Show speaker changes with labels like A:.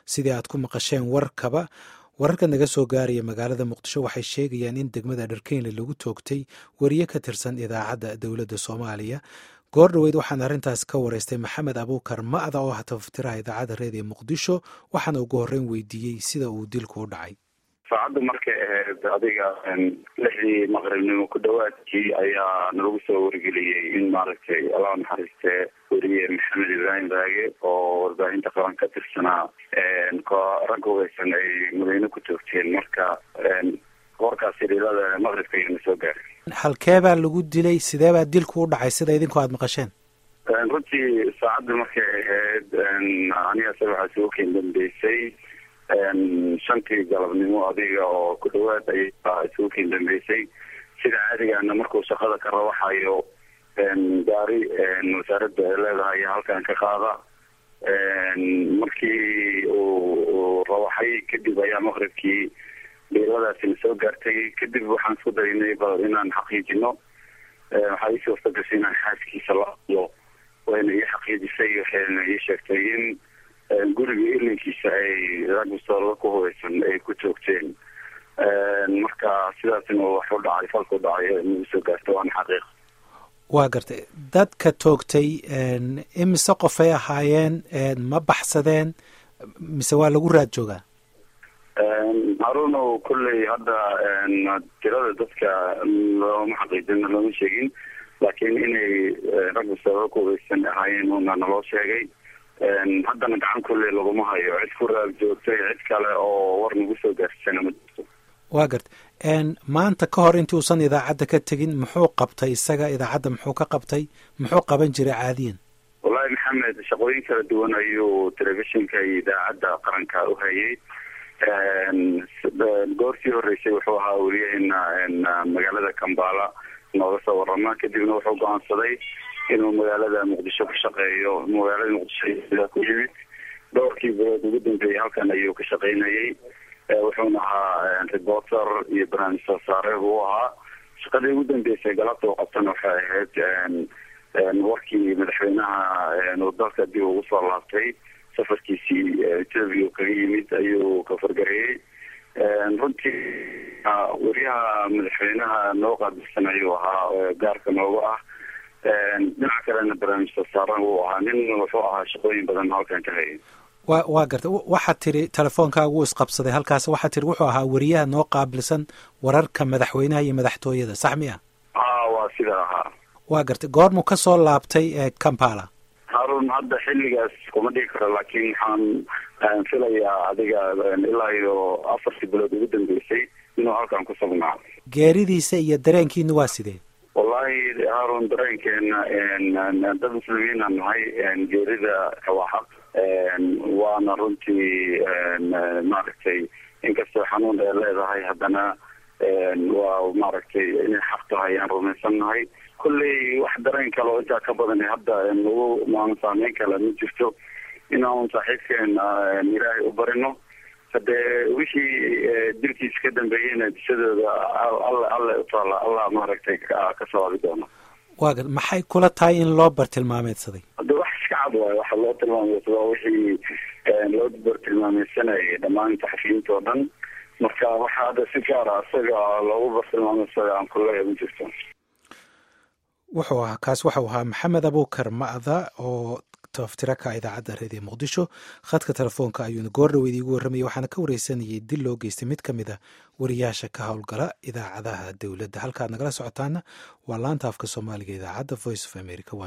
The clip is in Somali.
A: sidii aad ku maqasheen warkaba wararka naga soo gaaraya magaalada muqdisho waxay sheegayaan in degmada dharkeynle lagu toogtay wariye ka tirsan idaacadda dowladda soomaaliya goor dhoweyd waxaan arrintaas ka wareystay maxamed abuukar ma'da oo ah tafatiraha idaacadda reediyo muqdisho waxaana ugu horreyn weydiiyey sida uu dilku u dhacay
B: saacadda markay ahayd adiga lixdii maqribnimo ku dhawaadkii ayaa nalagu soo wargeliyey in maaragtay allah naxariistee weriye maxamed ibraahim raage oo warbaahinta qaran ka tirsanaa rag hubeysan ay mudayne ku toogteen marka warkaasi dhilada maqribka ayana soo gaaray
A: halkee baa lagu dilay sidee baa dilku u dhacay sida idinku aada maqasheen
B: runtii saacadda markay ahayd aniga se waxaa isugu keen dambeysay shantii galabnimo adiga oo ku dhawaad ayaa isugu keen dambeysay sida caadigaana markuu shaqada ka rawaxayo gaari wasaaradda ay leedahay halkan ka qaada markii uu rawaxay kadib ayaa maqribkii dhiiladaasina soo gaartay kadib waxaan isku daynay bal inaan xaqiijino waxaa ii suurta gashay inaan xaaskiisa la hadlo wayna ii xaqiijisay waxayna ii sheegtay in guriga ilinkiisa ay rag mustaqbalka ku hubeysan ay ku joogteen marka sidaasina wax u dhacay falka u dhacay nagu soo gaarta waana xaqiiq
A: waa gartay dadka toogtay imise qofay ahaayeen ma baxsadeen mise waa lagu raad joogaa
B: haruunow kolley hadda tirada dadka looma xaqiijin looma sheegin laakiin inay rag mustaqbalka ku hubeysan ahaayeen una naloo sheegay haddana gacan kulley laguma hayo cid ku raag joogtay cid kale oo war nagu soo gaarsana ma jirto
A: waa garta maanta ka hor intii uusan idaacadda ka tegin muxuu qabtay isaga idaacadda muxuu ka qabtay muxuu qaban jiray caadiyan
B: wallahi maxamed shaqooyin kala duwan ayuu telefishinka iyo idaacadda qaranka u hayay goortii horeysay wuxuu ahaa weliyaheena magaalada kambala nooga soo warama kadibna wuxuu go-aansaday inuu magaalada muqdisho ka shaqeeyo magaalada muqdisho ku yimid dhowrkii bilood ugu dambeeyey halkan ayuu ka shaqaynayay wuxuuna ahaa reporter iyo barnaamij soo saare buu ahaa shaqadii ugu dambeysay galabta u qabtana waxay ahayd warkii madaxweynaha uu dalka dib ugu soo laabtay safarkiisii etoobiya kaga yimid ayuu ka fargareeyey runtii weriyaha madaxweynaha noo qaabilsan ayuu ahaa gaarka nooga ah dhinaca kalena barnaamij soo saaran wuu ahaa nin wuxuu ahaa shaqooyin badan halkan ka hayay
A: wa waa gartay waxaad tiri telefoonkaaga wuu isqabsaday halkaas waxaad tiri wuxuu ahaa weriyaha noo qaabilsan wararka madaxweynaha iyo madaxtooyada sax mi ah
B: a waa sida ahaa
A: waa gartay goormuu ka soo laabtay kampala
B: haruun hadda xilligaas kuma dhigi karo laakiin waxaan filayaa adiga ilaa iyo afartii bilood ugu dambeysay inuu halkan ku sugnaa
A: geeridiisa iyo dareenkiina waa sidee
B: wallahi haarun dareenkeena dad muslimiina nahay geerida waa xaq waana runtii maaragtay inkastoo xanuun ay leedahay haddana waa maaragtay inay xaq tahay aan rumaysan nahay kolley wax dareen kale oo intaa ka badan hadda nagu maan saameyn kale ma jirto inaan saaxiibkeena ilaahay u barino hadee wixii dilkiisa ka dambeeyeyna disadooda alle alle utaala allah maaragtay ka sawaabi doona
A: waa gar maxay kula tahay in loo bartilmaameedsaday
B: hade wax iska cad waayo waxa loo tilmaameysadaa wixii loo bartilmaameysanayay dhammaan taxafiyiinta oo dhan marka waxa hadda si gaara isaga loogu bartilmaameysaday aan kuleeya ma jirto
A: wuxuu ahaa kaas waxau ahaa maxamed abuukar ma'da oo taftira ka idaacadda reediyo muqdisho khadka telefoonka ayuuna goor dhaweyd iigu warramayay waxaana ka wareysanayay dil loo geystay mid ka mid a wariyaasha ka howlgala idaacadaha dowladda halkaad nagala socotaana waa laanta afka soomaaliga idaacadda voice of america